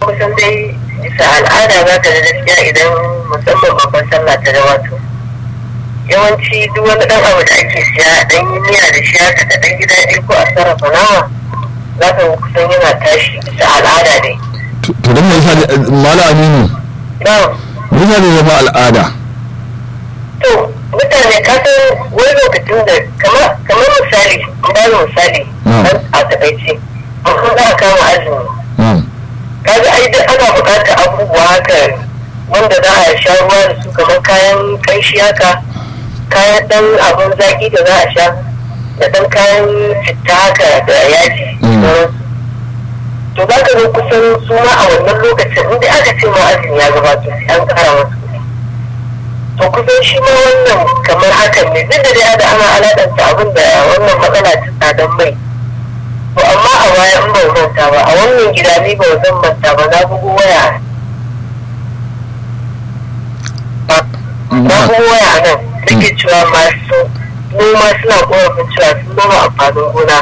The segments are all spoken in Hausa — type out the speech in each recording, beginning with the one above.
kusan dai bisa al'ada za ka da gaskiya idan musamman babban sallah ta gabato yawanci duk wani dan abu da ake siya dan yi miya da shi haka da dan gida ɗaya ko a sarrafa nama za ka kusan yana tashi bisa al'ada ne. to don me yasa mala aminu Na'am. me yasa ne zama al'ada To mutane ka san wani lokacin da kamar kamar misali in ba da misali Mm. a takaice an za a kama azumi Mm. kaga ai duk ana buƙatar abubuwa haka wanda za a sha ruwa da su kamar kayan kanshi haka kayan dan abin zaki da za a sha da dan kayan citta haka da yaji Mm. to za ka zo kusan su ma a wannan lokacin inda aka ce ma azumi ya gabato sai an kara masu kuɗi to kusan shi ma wannan kamar hakan ne duk da dai da ana alaƙanta abin da wannan matsala ta tsadan mai to amma a baya in ban manta ba a wannan gida ni ba zan manta ba na bugu waya na bugu waya a nan nake cewa masu noma suna korafin cewa sun noma amfanin gona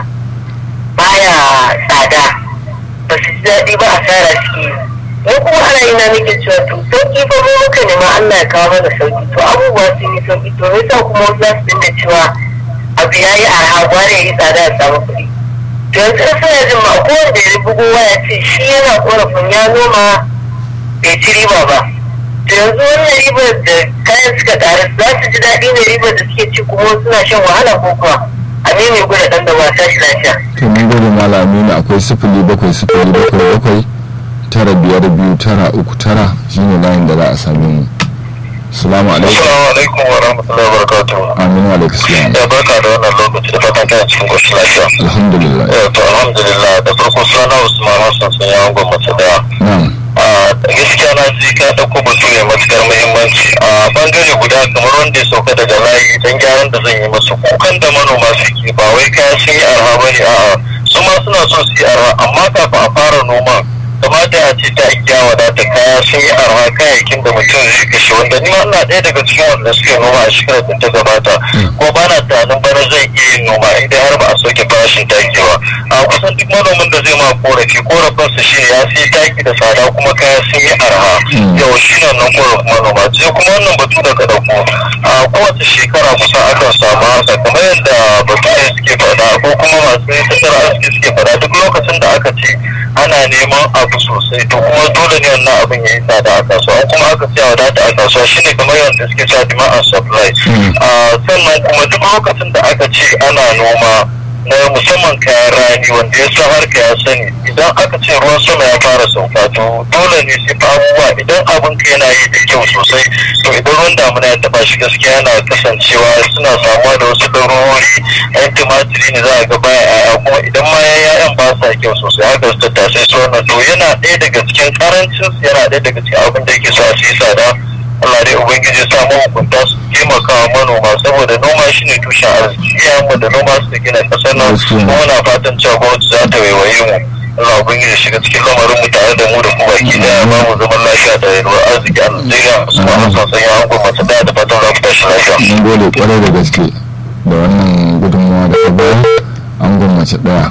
baya tsada ba su ji daɗi ba asara suke yi mu kuma ana yi na nake cewa to sauki fa mu muka nema Allah ya kawo mana sauki to abubuwa sun yi sauki to me yasa kuma wasu za su dinga cewa abu ya yi arha gwara ya yi tsada ya samu kuɗi to yanzu in suna jin ma ko wanda ya bugo waya ce shi yana korafin ya noma bai ci riba ba to yanzu wannan ribar da kayan suka ƙara za su ji daɗi ne ribar da suke ci kuma suna shan wahala ko kuwa a ne mai gwada ɗan da ba tashi lafiya. to mun gode mala aminu akwai sifili bakwai sifili bakwai bakwai tara biyar biyu tara uku tara shine layin da za a same mu salamu alaikum Assalamu alaikum wa rahmatullahi wa barakatuh. aminu alaikum salam Ya barka da wannan lokaci da fatan kana cikin koshin lafiya. alhamdulillah Eh, To alhamdulillah da farko suna Usman Hassan sun yi angon mace daya. na'am A gaskiya na ji ka ɗauko batu ne matukar muhimmanci a bangare guda kamar wanda ya sauka daga layi don gyaran da zan yi masu kukan da manoma suke ba wai kaya sun yi arha ba ne a'a su ma suna so su yi arha amma kafin a fara noman kamata a ce ta iya wadata kaya sun yi arha kayayyakin da mutum zai kashe wanda ni ma ina ɗaya daga cikin wanda suka yi noma a shekarar da ta gabata ko ba na tunanin bana zai iya yin noma idan har ba a sauke farashin taki ba a kusan duk manomin da zai ma korafi korafinsa shi ne ya sai taki da tsada kuma kaya sun yi arha yau shi ne nan korafin manoma sai kuma wannan batu da ka ɗauko a kowace shekara kusan akan samu haka kamar yadda batu ne suke faɗa ko kuma masu tattalin arziki suke faɗa duk lokacin da aka ce ana neman abu sosai to kuma dole ne wannan abin ya yi tsada a kasuwa in kuma aka siya wadata a kasuwa shine kamar yadda suke cewa demand and supply Ah, sannan kuma duk lokacin da aka ce ana noma na musamman kayan rani wanda ya san harka ya sani idan aka ce ruwan sama ya fara sauka to dole ne sai fa abubuwa idan abin ka yana yi da kyau sosai to idan ruwan damuna ya taba shi gaskiya yana kasancewa suna samuwa da wasu ɗarurori yan tumatiri ne za a ga baya yaya kuma idan ma ya yayan ba sa kyau sosai haka su tattasai su wannan to yana ɗaya daga cikin karancin su yana ɗaya daga cikin abin da yake sa su yi tsada Allah dai Ubangiji ya sa mahukunta su taimaka wa manoma saboda noma shi ne tushen arziki iyayenmu da noma su gina kasar nan Gaskiya. kuma muna fatan cewa gwamnati za ta waiwaye mu Allah Ubangiji ya shiga cikin lamarin mu tare da mu da kuma baki daya ba mu zaman lafiya da yalwar arziki a Najeriya su ma an san sanya hankali masu daya da fatan za ku tashi lafiya. mun gode kwarai da gaske da wannan gudunmawa da ka bayar an gwammace daya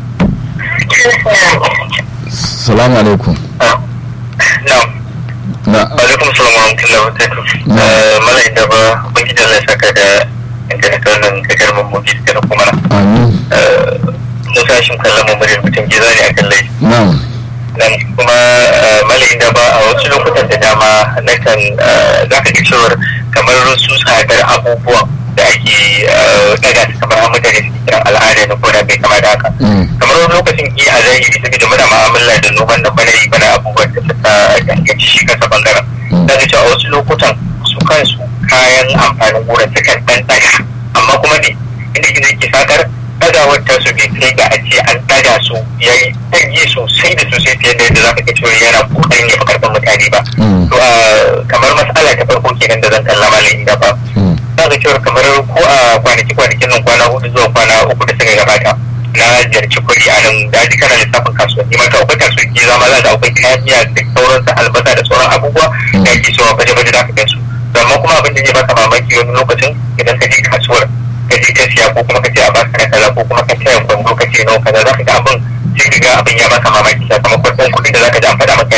salamu alaikum Na'am. na alaikum salam wa rahmatullahi wa barakatuh mala inda ba ubangiji Allah ya saka da intanet wannan kakar mambobi da kuma na amin mun tashin kallon mu muryar mutum gida ne akan laifi na'am nan kuma malayin da ba a wasu lokutan da dama na kan za ka ga cewar kamar su tsadar abubuwan da ake daga su kamar an mutane su kiran al'ada na koda bai kama da haka Mm. kamar wani lokacin ki a zahiri saboda muna ma'amala da noman da bana yi bana abubuwan da suka danganci shi kansa bangaren Mm. za ka ce a wasu lokutan su kansu kayan amfanin gona sukan ɗan ɗaga amma kuma ne inda gizo ke sakar ɗagawar ta su bai kai ga a ce an ɗaga su ya yi ɗage sosai da sosai fiye da yadda za ka ga cewa yana ƙoƙarin ya fi karɓar mutane ba Mm. to a kamar matsala ta farko kenan da zan kalla malamin da ba Mm. za ka cewa kamar ko a kwanaki kwanakin nan kwana hudu zuwa kwana uku da suka gabata na ziyarci kuri a nan da ji kana lissafin kasuwanni maka akwai kasuwanci zama za da akwai kayan miya da sauransu albasa da sauran abubuwa da ake cewa baje-baje da aka gan su amma kuma abin da zai baka mamaki wani lokacin idan ka je kasuwar ka je ka siya ko kuma ka ce a baka na kaza ko kuma ka ce a kwando ka ce nawa kaza za ka ga abin sai ka ga abin ya baka mamaki sakamakon ɗan kuɗin da za ka ji an faɗa maka